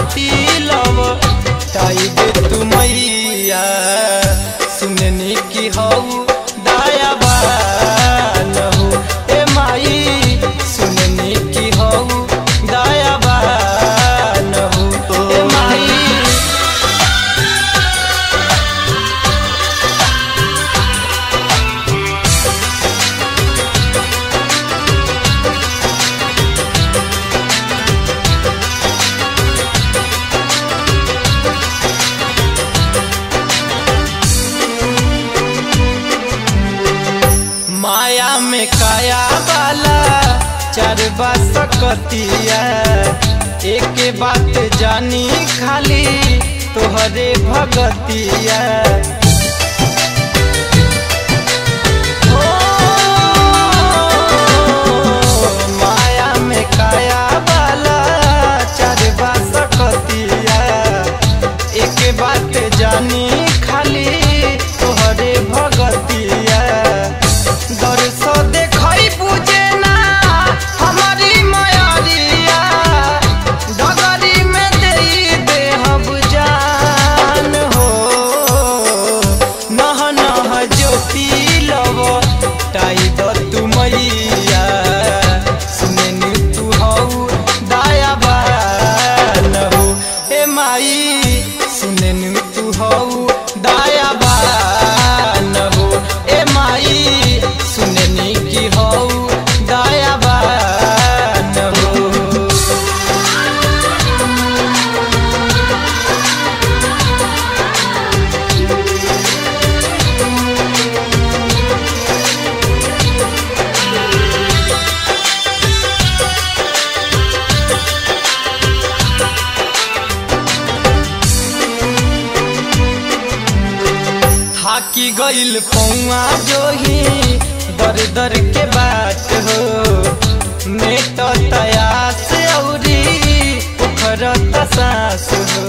ज्योति love ताई दे तू मैया सुननी की हऊ दयावान हो ए माई सुननी की हऊ दयावान हो ए माई माया में काया वाला चार सकतिया एक बात जानी खाली तोहरे भगतिया ओ, माया में काया वाला चार सकतिया एक बात जानी खाली तोहरे भगतिया दर्श देखई बुझे ना हमारी मयारिया डगरी में देई देहब जान हो नह नह ज्योति लव ताई द तू मैया सुनेनी तू हऊ दयावान हो ए माई सुनेनी तू हऊ दयावान हो ए माई सुनेनी की हऊ दयावान हो थाकी गइल पौआ जोही दर दर के बात हो नेट तयास औरी उखरत सास हो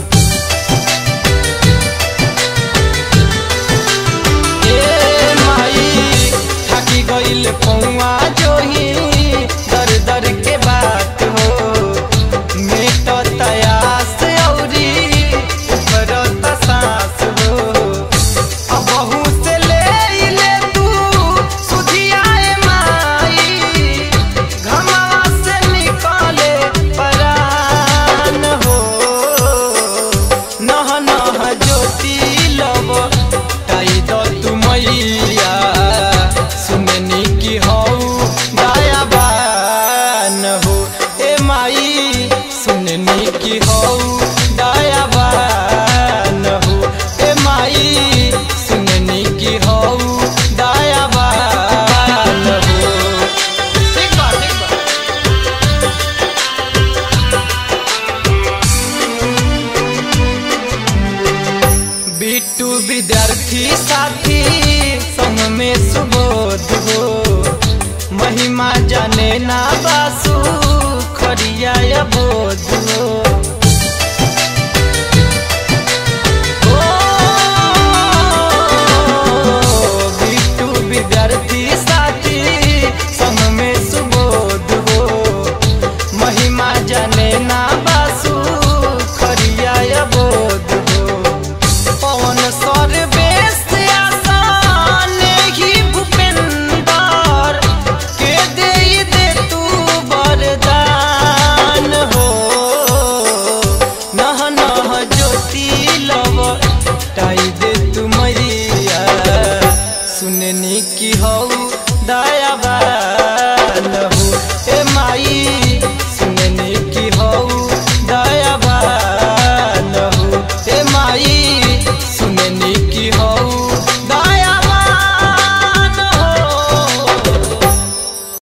ए माई थाकी गइल पौआ जोही दर दर के बात हो नेट तयास औरी उखरत सास हो अबहू से ले ले तू सुधियाए माई घमवा से निकाले परान हो नह नह ज्योति लव ताई द तू मैया सुननी की हऊ दयावान हो ए माई सुननी की हऊ दयावान हो ए माई सुननी की हऊ दयावान हो ठीक बा ठीक बा बिट्टू विद्यार्थी साथी संग में सुबोध हो महिमा जाने ना बासु खरिया बोध